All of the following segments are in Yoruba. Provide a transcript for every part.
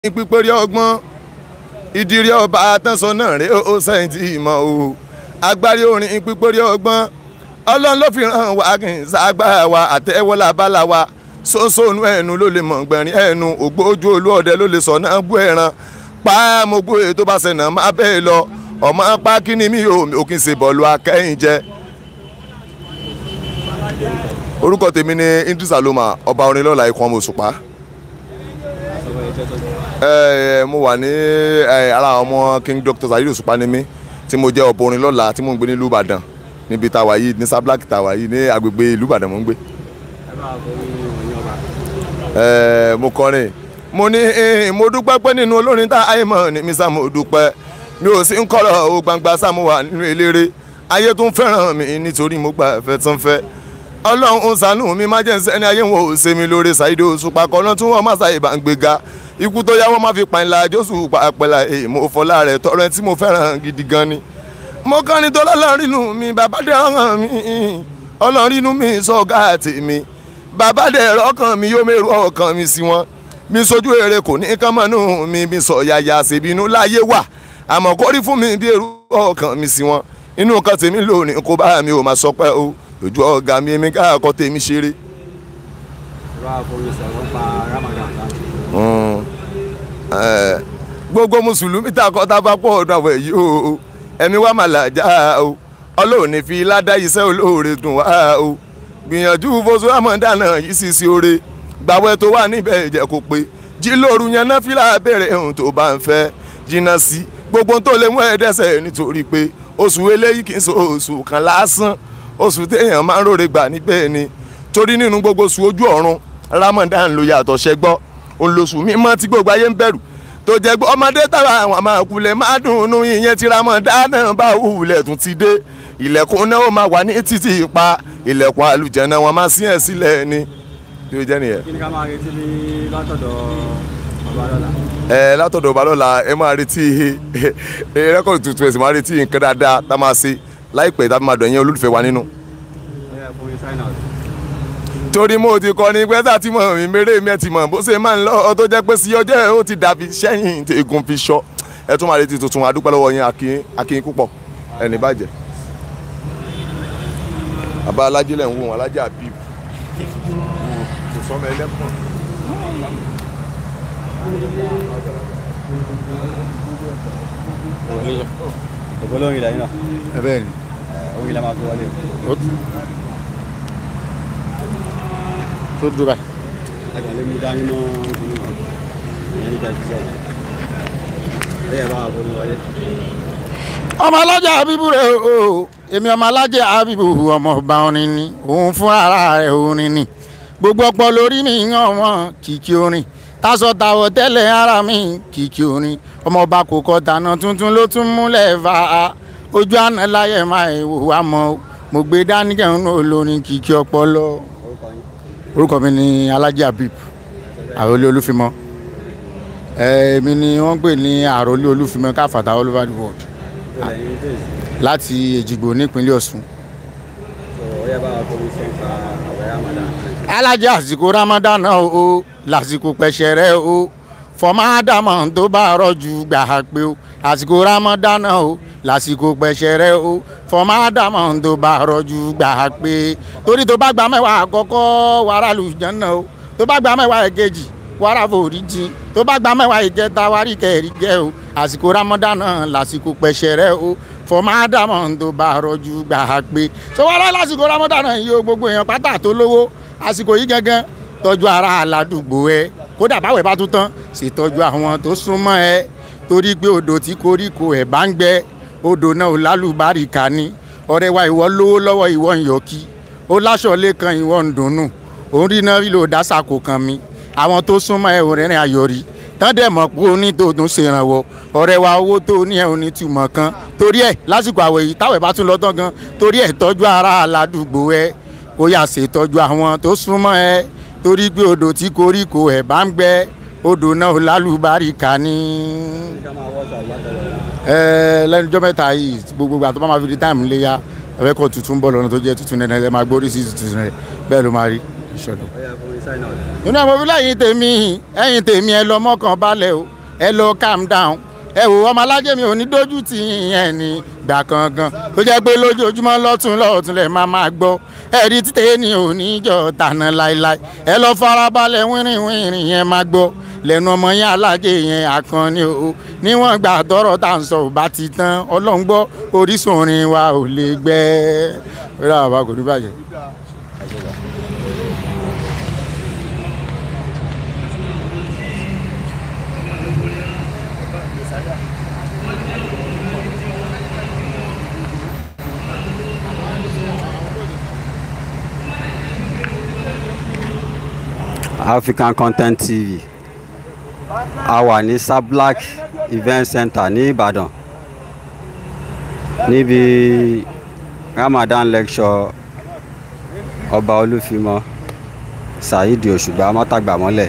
pípẹ́rẹ́ ọgbọ́n ìdírí ọba àtẹ̀sán náà rèé ó sẹ́yìn tí ìmọ̀ o agbárí orin pípẹ́rẹ́ ọgbọ́n ọlọ́run ló fi ràn wá kì í ságbá wa àtẹ́wọ́lá bálá wa sósónú ẹnu ló lè mọ̀ gbẹ̀rín ẹnu ògbójú olúọdẹ ló lè sọ náà bú ẹran pa mo gbó èyí tó bá ṣẹ̀nà má bẹ́ẹ̀ lọ ọmọ pa kí ni mi ò ò kì í ṣe bọ́ọ̀lù akẹ́yìn jẹ. orúkọ tèmi ni Idris Aloma ọba orin lọ́la ikọ̀ ọmọ òṣùpá ẹ mo wà ní ara ọmọ King Dr. Saheed Òṣùpá ni mí tí mo jẹ́ ọ̀bọ orin lọ́la tí mo ń gbé nílùú Ìbàdàn níbi tá a wà yìí ní Sablak tá a wà yìí ní agbègbè ìlú Ìbàdàn mo ń gbé. ẹ mo kọrin mo ní mo dúpẹ́ pé nínú olórin tá ayé mọ̀ ní mi sá mo dúpẹ́ mi ò sí ń kọ́rọ̀ o gbangba sá mo wà nínú eléré ayé tún fẹ́ràn mi nítorí mo gbà fẹ́ tán fẹ́ ọlọ́run ṣàánú mi má jẹ́ sẹ́ni ayé wọn ò ṣe mi lóore Saheed Òṣùpá kọ́nà tí wọ́n má ṣàyè bá ń gbéga ikú tó yá wọn má fi pàìn la Jésù pàpẹ́lá èèmọ̀ fọlá rẹ̀ tọrẹ tí mo fẹ́ràn gidi gan ni. mo kàn ní tó lọ́lọ́rin inú mi bàbá dẹ̀ ọ̀hàn mi ọlọ́rin inú mi sọ̀gá àti mi bàbá dẹ̀ ọkàn mi yóò mẹ́rù ọkàn mi sí wọn mi sojú èrè kò ní kán mọ́nú mi mi sọ yàyà ṣèbínú láyé wà àmọ́ kórí fún mi bí èrú ọkàn mi sí wọn inú kan tèmi lónìí kó bá mi ò máa sọ pé o lójú ọ̀gá mi èmi káàkọ́ tèmi ṣeré. gbogbo mùsùlùmí tá a kọ́ tá a bá pọ̀ ọ̀dọ̀ àwẹ̀ yìí o ẹ̀mí wa mà làjà o ọlọ́run ní fi ládá iṣẹ́ olóore dùn wá o gbìyànjú fosú àmọ́dánà yìí sì sí oore gbàwẹ́ tó wà níbẹ̀ jẹ́ kó pé jí lóru yẹn náà fílà béèrè ohun tó bá ń fẹ́ jìnnà sí gbogbo tó lè mú ẹ̀ẹ́dẹ́sẹ̀ nítorí pé oṣù eléyìí kì í ṣe oṣù kan lásán oṣù téèyàn máa ń ròrè gbà níbẹ̀ ni torí nínú gbogbo oṣù ojú ọ̀run Ramadan ló yàtọ̀ ṣẹgbọ́ olóṣù mímọ́ tí gbogbo ayé ń bẹ̀rù tó jẹ́ gbọ́ ọmọdé táwa àwọn àmàkulẹ̀ máa dùnnú ìyẹn tí Ramadan náà bá wùlẹ̀ tún ti dé ilẹ̀kùn náà ó máa wà ní títì pa ilẹ̀kùn àlùjẹ̀nà wọn máa sí ẹ̀ sílẹ̀ ni tí ó jẹ́ nìyẹn. kí ni ká máa retí ní látọ̀dọ̀ Ọbalọ́lá. ẹ látọ̀dọ̀ Ọbalọ́lá ẹ máa retí rẹ́kọ̀dì tuntun ẹ̀ sì máa retí nǹkan dáadáa tá a máa ṣe láìpẹ́ tá a máa dọ̀ yẹn olólùfẹ́ wa nínú ẹ fún mi sign out. torí mo ti kọ́ ni pẹ́sà tí mo rìn mérè mi ẹ̀ ti mọ̀ bó ṣe máa ń lọ tó jẹ́ pé sí ọjọ́ ó ti dàbí sẹ́yìn egun fi ṣọ́ ẹ tún máa retí tuntun adúpẹ́ lọ́wọ́ yín akin akin púpọ̀ ẹni bàjẹ́. bàbá alájẹ lẹ̀ ń wò wọn alájẹ àbíb kò sọmọ ẹlẹ́pọ̀n. ògbó lórí ilẹ̀ yìí náà ẹ bẹ́ẹ̀ ni orí ilẹ̀ máa fi wọlé. ó tó dúró báyìí. àgbàlẹ́ mi dání mọ́ ìlú wọn ìyẹn nígbà tí sẹ́yìn. bẹ́ẹ̀ bá wà fún mi wọlé. ọmọ alájà abibu rẹ o èmi ọmọ alájà abibu ọmọ ọba orin ni òun fún ara rẹ orin ni gbogbo ọpọ lórí mi yan ọmọ kìkì orin tásọ tàwọ tẹ́lẹ̀ ara mi kìkì orin ọmọ ọba kò kọ tànà tuntun ló tún múlẹ̀ fà ojú àná láyé máa wò wá mọ mo gbé dání kẹrin olórin kìkì ọpọlọ orúkọ yín. orúkọ mi ni alájà abib àròlé olúfimọ èmi ni wọ́n ń pè ní àròlé olúfimọ káfàtà all over the world ìpínlẹ̀ yín tèèsì. láti èjìgbò nípínlẹ̀ ọ̀ṣun. tó ó yẹ bá wà fún mi ṣe ń pa àwẹ̀ Ramadan. alájà àsìkò ramadan o o lásìkò pẹ̀ṣẹ̀rẹ̀ o fọmọ ádámọ̀ tó bá rọ̀jù gbà á pé o àsìkò ramadan o lásìkò pẹ̀ṣẹ̀rẹ̀ o fọmọ ádámọ̀ tó bá rọ̀jù gbà á pé torí tó bá gba mẹ́wàá àkọ́kọ́ wàrà lùjánná o tó bá gba mẹ́wàá èkejì wàrà foríjì tó bá gba mẹ́wàá ìkẹta wàrí kẹrì jẹ́ o àsìkò ramadan lásìkò pẹ̀ṣẹ̀rẹ̀ o fọmọ ádámọ̀ tó bá rọ̀jù gbà á pé sọ wàrà lásìkò ramadan yìí o gbogbo èèyàn pátá tó lówó àsìkò yìí gangan tọ́jú ara aládùúgbò ẹ kódà báwẹ̀ bá tún tán ṣètọ́jú àwọn tó súnmọ́ ẹ torí pé odò tí koríko ẹ̀ bá ń gbẹ odò náà ò lálùbáríkà ni ọ̀rẹ́ wa ìwọ lówó lọ́wọ́ ìwọ ń yọkí ó láṣọ lẹ́kan ìwọ ń dunnú òun rí náà lílo dásàkò kan mi àwọn tó súnmọ́ ẹ ò rìnrìn àyọ̀rí tán dẹ̀ mọ̀ pé onítòótún ṣèrànwọ́ ọ̀rẹ́ wa owó tó ní ẹ̀ onítùmọ̀ kan torí ẹ̀ lásìkò àwẹ̀ yìí táwẹ̀ bá tún lọ tán gan torí ẹ̀ tọ́jú ara aládùúgbò ẹ ó yà ṣètọ́jú àwọn tó súnmọ́ ẹ torí pé odò tí koríko ẹ̀ bá ń gbẹ odò náà lálùbáríkà ni. ká máa wọ́ṣọ àgbàtọ̀rọ̀ ẹ lẹ́nu ọjọ́ mẹ́ta yìí gbogbo ìgbà tó bá máa fi di táìmù léyà ẹ̀fẹ́ kọ́ tuntun bọ̀ lọ́nà tó jẹ́ tuntun nẹ́nẹ́ ẹ máa gbórí sí tuntun rẹ̀ bẹ́ẹ̀ ló máa rí ìṣọ̀lọ̀. ó yẹ fún mi sign out. nínú àwọn òbí lẹ́yìn tèmi ẹ̀yìn tèmi ẹ lọ mọ́kàn balẹ̀ o ẹ lọ calm down ẹ wò ọmọ alájẹ mi ò ní dójú tì yẹn ní gbà kankan ó jẹ́ pé lójoojúmọ́ lọ́tún lọ́tún lẹ̀ máa máa gbọ́ ẹ̀rí títẹ̀ ní oníjọ́ tàná láéláé ẹ lọ farabalẹ̀ wínrìn wínrìn yẹn máa gbọ́ lẹ́nu ọmọ yẹn alájẹ yẹn àkànní o níwọ̀n gbà tọrọ tá à ń sọ ò bá ti tán ọlọ́run gbọ́ orísun orin wa ò lè gbẹ́ ẹ rà wá kò ní bàjẹ́. African Content TV a wà ní Sablak Event Center ní Ìbàdàn níbi Ramadan lecture ọba Olúfimọ Saheed Òṣùgbà mọ́tàgbàmọ́lẹ̀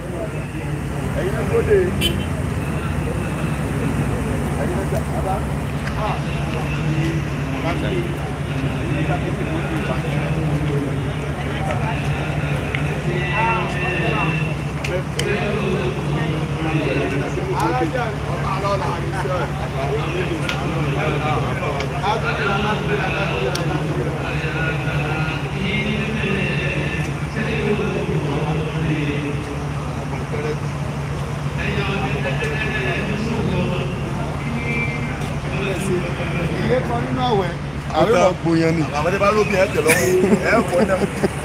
ilé kan nínú àwẹ̀ àwọn èèyàn gbòyàn ni. àwọn ẹni bá lóbi ẹ tẹ lọ́wọ́ ẹ wọ náà.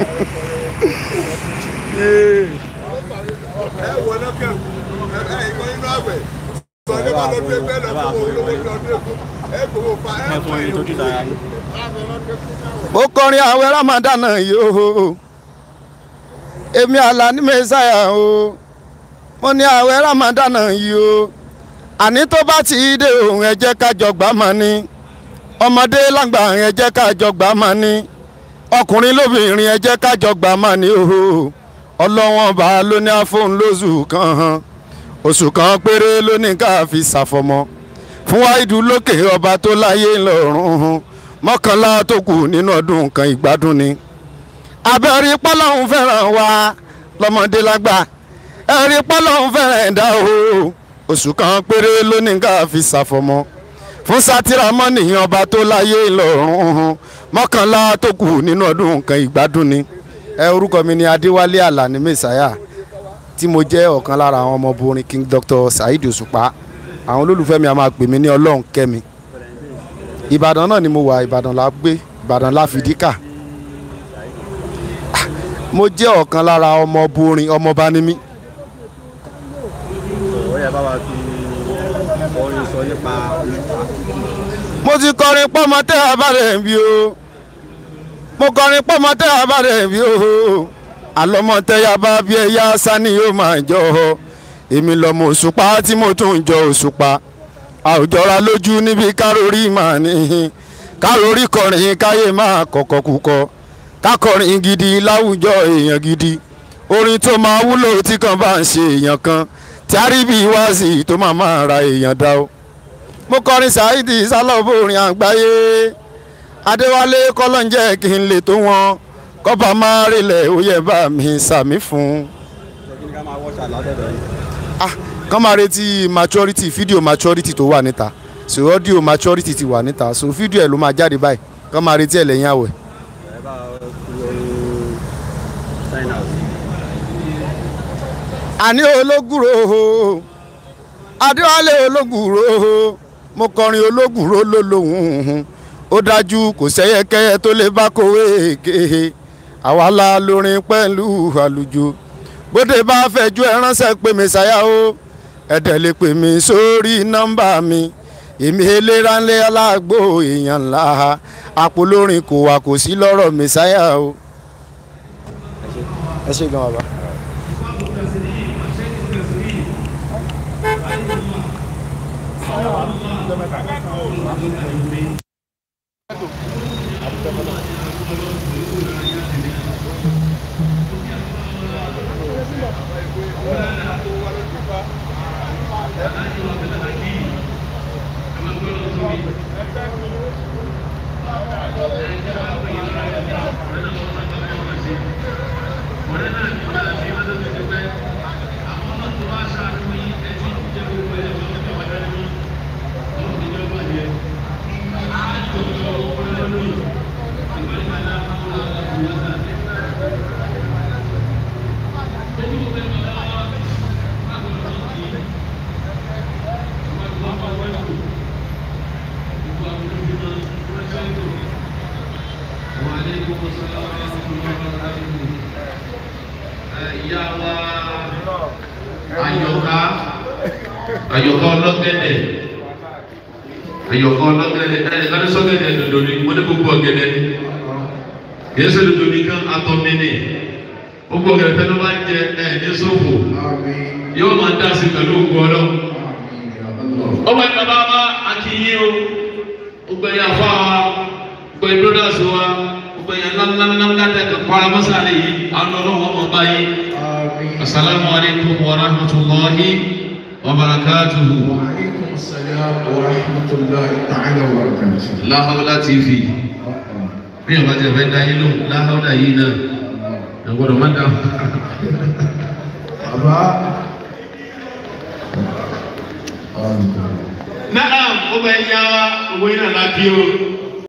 ẹ wọ náà kẹ ẹ ìkọ nínú àwẹ̀ sọ ní bá lọ́dún ẹgbẹ́ lọ fún owó lówó lọ́dún ẹgbẹ́ ẹ gbowó fa ẹ fọ ìlú. mo kọrin àwẹ̀ ramadan yìí o èmi Àlàní mẹ́sàyà o mo ní àwẹ̀ ramadan yìí o àní tó bá ti dé òun ẹ jẹ́ ká jọ gbà má ní ọmọdé lágbà ẹ jẹ́ ká jọ gbà má ní ọkùnrin lóbìnrin ẹ jẹ́ ká jọ gbà má ní o ọlọ́wọ́n bá ló ní àfọ̀n lóṣù kan oṣù kan péré ló ní ká fi ṣàfọ̀mọ́ fún wáìdù lókè ọba tó láyé ńlọrọrùn mọ́kànlá tó kù nínú ọdún kan ìgbádùn ni abẹ́rí pọ́lọ́hún fẹ́ràn wa lọ́mọdé lágbà ẹ̀rí pọ́lọ́hún fẹ́ràn ẹ̀dá o oṣù kan péré ló ní ká fi ṣàfọ̀mọ́ fún sátìrámọ́nì ọba tó láyé ńlọrọrùn mọ́kànlá tó kù nínú ọdún kan ìgbádùn ni ẹ orúkọ mi ni Adéwálé Àlàní Mẹ́sàyà tí mo jẹ́ ọ̀kan lára àwọn ọmọbìnrin King Dr. Saheed Òṣùpá àwọn olólùfẹ́ mi a máa pè mí ní Ọlọ́run kẹ́mi Ìbàdàn náà ni mo wà Ìbàdàn la gbé Ìbàdàn la fìdí kà mo jẹ́ ọ̀kan lára ọmọbìnrin ọmọọba ni mí ó yẹ bá wa fi orin sọ nípa mo ti kọrin pọ́mọ tẹ́ abárẹ̀ bí o mo kọrin pọ́mọ tẹ́ abárẹ̀ bí o àlọ́mọ tẹ́yà bá bí ẹ̀yà sani yóò máa jọ ọ èmi lọ́mọ òṣùpá tí mo tún jọ òṣùpá àwùjọra lójú níbi kárórì máa ní kárórì kọrin káyé máa kọ̀kọ̀ kúkọ kákọrin gidi láwùjọ èèyàn gidi orin tó máa wúlò tí kan bá ń ṣe èèyàn kan tí a rí bí wáàsì tó máa máa ra èèyàn dá o mo kọrin Saheed sálọ́bùrin àgbáyé adéwálé kọ́lọ́njẹ́ kí n lè tó wọn kọ́ba máa rìnlẹ̀ ó yẹ bá mi sàmí fún un. kí ni ká máa wọ́ṣà látọ̀dọ̀ yìí. ah kàn máa retí maturity fídíò maturity tó wà níta so audio maturity ti wà níta so fídíò ẹ̀ ló máa jáde báyìí kàn máa retí ẹ̀ lẹ́yìn àwẹ̀. ẹ bá fi orin sign out. àní ológùrò adéwálé ológùrò mo kọrin ológùrò lólóhùn ó dájú kò sẹ́yẹkẹ́yẹ tó lè bá kówé èké àwa la lórin pẹ̀lú àlùjọ bóde bá fẹ̀jú ẹ ránṣẹ́ pé mi ṣáyà o ẹ̀dẹ̀ lè pè mí sórí nọ́mbà mi èmi eléranlé aláàgbò èèyàn ńlá àpò lórin kò wà kò sí lọ́rọ̀ mi ṣáyà o. ẹ ṣe gan bàbá. ìyá wa àyọ̀ká àyọ̀ká ọlọ́gẹ̀dẹ̀ àyọ̀ká ọlọ́gẹ̀dẹ̀ ẹ̀ ẹ̀ sọ́gẹ̀dẹ̀ dòdò ni wọ́n ní gbogbo ọ̀gẹ̀dẹ̀ ni kìí ṣe dòdò nìkan atọ́mìnì gbogbo ọ̀gẹ̀dẹ̀ fẹ́ ló máa ń jẹ ẹ̀ ní sófò yóò máa dá sí pẹ̀lú ògùn ọlọ́ ọmọ ẹ̀ bàbá wa akínyí o gbogbo ẹ̀yà fún wa gbogbo ẹ̀ brothers wa gbogbo ẹ̀yà ńláńláńlá tẹ̀ kọ́ para mọ́sálẹ̀ yìí àwọn ọlọ́wọ́ ọmọ báyìí. السلام عليكم ورحمة الله وبركاته وعليكم السلام ورحمة الله تعالى وبركاته. لا حول TV bí ọba tẹ fẹ́ dá yín lóhùn láhàúdà yìí náà ẹ gbọ́dọ̀ má dáhùn. Bàbá. náà ó bẹ yá wa owó yín náà lábí o